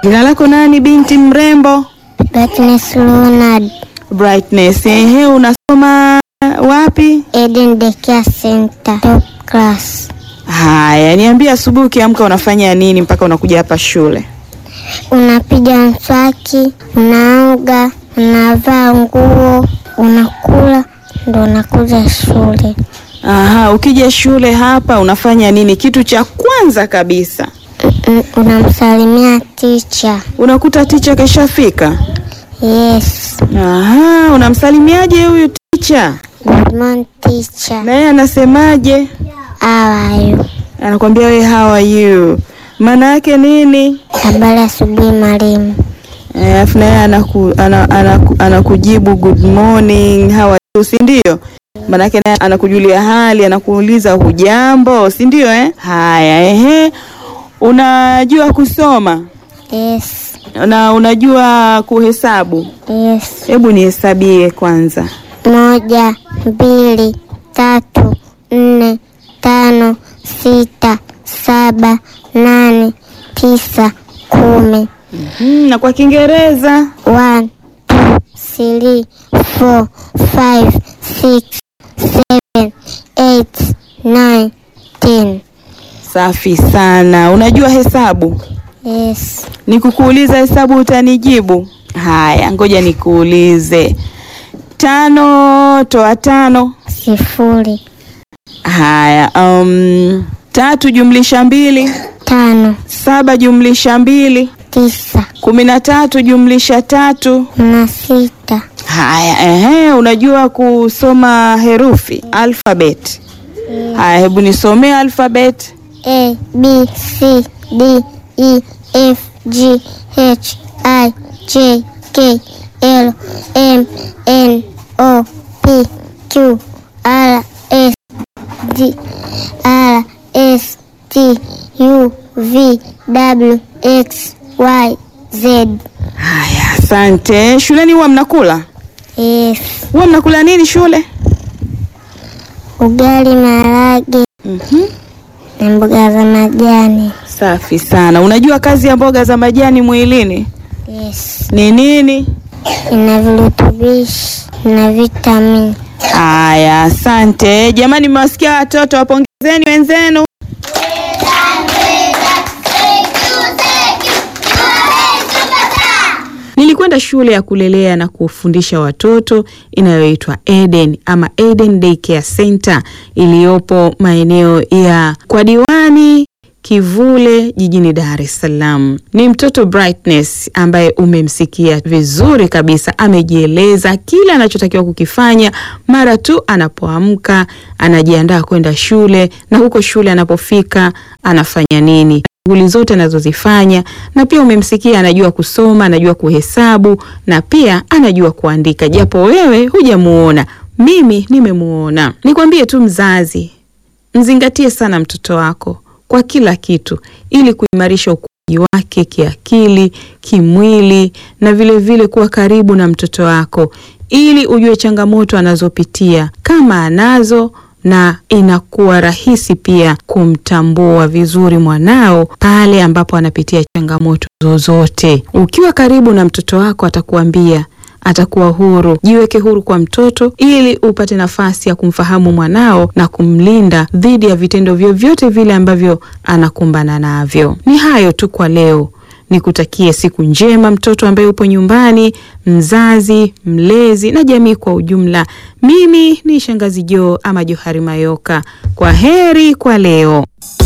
Jina lako nani binti mrembo? Brightness Leonard, Brightness. Ehe, unasoma wapi? Eden Daycare Center, top class. Haya, niambie asubuhi ukiamka unafanya nini mpaka unakuja hapa shule? Unapiga mswaki, unaoga, unavaa nguo, unakula, ndo unakuja shule. Aha, ukija shule hapa unafanya nini? Kitu cha kwanza kabisa Mm, Unamsalimia teacher. unakuta ticha keshafika. Yes, Aha, unamsalimiaje huyu ticha? good morning teacher. Na yeye anasemaje? How are you? Anakwambia we how are you? Maana yake nini? Habari asubuhi mwalimu. Eh, Alafu na yeye anaku, ana, anaku, anakujibu good morning, how are you, si ndio? Maana yake naye anakujulia hali, anakuuliza hujambo, si ndio eh? Haya, ehe. Unajua kusoma Yes, na unajua kuhesabu? yes. Hebu nihesabie kwanza. Moja, mbili, tatu, nne, tano, sita, saba, nane, tisa, kumi. Hmm, na kwa Kiingereza One, two, three, four, five, six, seven, eight, nine, ten. safi sana. Unajua hesabu? Yes. Nikukuuliza hesabu utanijibu? Haya, ngoja nikuulize. Tano toa tano. Sifuri, Haya, um, tatu jumlisha mbili, tano, saba jumlisha mbili, tisa, kumi na tatu jumlisha tatu. na sita. Haya, ehe, unajua kusoma herufi alphabet? Haya, hebu nisomee alphabet. A, B, C, D, E, F, G, H, I, J, K, L, M, N, O, P, Q, R, S, D, R, S, T, U, V, W, X, Y, Z. Haya, asante. Shuleni huwa mnakula? Yes. Huwa mnakula nini shule? Ugali, maharage Mhm. na mboga za majani. Safi sana. Unajua kazi ya mboga za majani mwilini Yes. ni nini? Ina virutubishi na vitamini. Haya, asante jamani, mmewasikia watoto, wapongezeni wenzenu. Nilikwenda shule ya kulelea na kufundisha watoto inayoitwa Eden ama Eden Daycare Center iliyopo maeneo ya kwa diwani Kivule jijini Dar es Salaam. Ni mtoto Brightness ambaye umemsikia vizuri kabisa, amejieleza kile anachotakiwa kukifanya mara tu anapoamka, anajiandaa kwenda shule, na huko shule anapofika anafanya nini shughuli zote anazozifanya, na pia umemsikia anajua kusoma, anajua kuhesabu na pia anajua kuandika, japo wewe hujamuona, mimi nimemuona. Nikwambie tu mzazi, mzingatie sana mtoto wako kwa kila kitu ili kuimarisha ukuaji wake kiakili, kimwili na vile vile kuwa karibu na mtoto wako ili ujue changamoto anazopitia kama anazo na inakuwa rahisi pia kumtambua vizuri mwanao pale ambapo anapitia changamoto zozote. Ukiwa karibu na mtoto wako atakuambia atakuwa huru. Jiweke huru kwa mtoto ili upate nafasi ya kumfahamu mwanao na kumlinda dhidi ya vitendo vyovyote vile ambavyo anakumbana navyo. Ni hayo tu kwa leo. Nikutakie siku njema mtoto ambaye upo nyumbani, mzazi, mlezi na jamii kwa ujumla. Mimi ni Shangazi Joo ama Johari Mayoka. Kwa heri kwa leo.